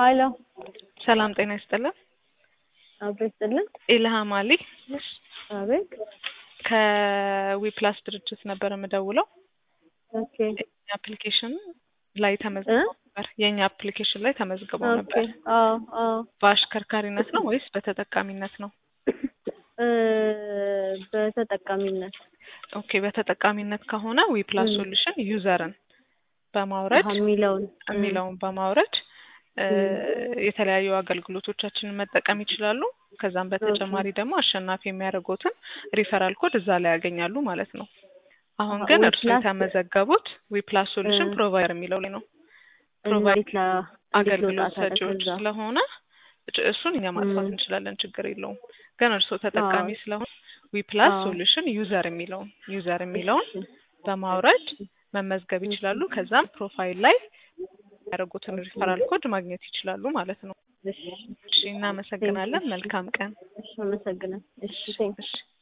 ሀሎ ሰላም ጤና ይስጥልን። አብሮ ይስጥልን። ኢልሃም አሊ አቤት። ከዊፕላስ ድርጅት ነበር የምደውለው። ኦኬ የኛ አፕሊኬሽን ላይ ተመዝግበው ነበር። የኛ አፕሊኬሽን ላይ ተመዝግበው ኦኬ። ነበር። አዎ አዎ። በአሽከርካሪነት ነው ወይስ በተጠቃሚነት ነው? እ በተጠቃሚነት ኦኬ በተጠቃሚነት ከሆነ ዊፕላስ ም። ሶሉሽን ዩዘርን በማውረድ አሀ፣ የሚለውን የሚለውን በማውረድ እ የተለያዩ አገልግሎቶቻችንን መጠቀም ይችላሉ። ከዛም በተጨማሪ ደግሞ አሸናፊ የሚያደርጉትን ሪፈራል ኮድ እዛ ላይ ያገኛሉ ማለት ነው። አሁን አሀ፣ ግን እርሱ ዊፕላስ የተመዘገቡት ዊፕላስ ሶሉሽን እ ፕሮቫይደር የሚለው ላይ ነው። ፕሮቫይደር እንዴት ላ እንዴት አገልግሎት ልውጣ ታዲያ ሰጪዎች ከዛ? ስለሆነ እጭ- እሱን እኛ ማጥፋት ም። እንችላለን፣ ችግር የለውም። ግን እርስዎ አዎ ተጠቃሚ ስለሆነ ዊፕላስ አዎ። ሶሉሽን ዩዘር የሚለውን ዩዘር የሚለውን እሺ በማውረድ መመዝገብ እሺ ይችላሉ። ከዛም ፕሮፋይል ላይ ያደረጉትን ሪፈራል ኮድ ማግኘት ይችላሉ ማለት ነው። እሺ እሺ፣ ቴንክ እናመሰግናለን። እሺ መልካም ቀን። እሺ አመሰግናለሁ። እሺ እሺ ቴንክ እሺ።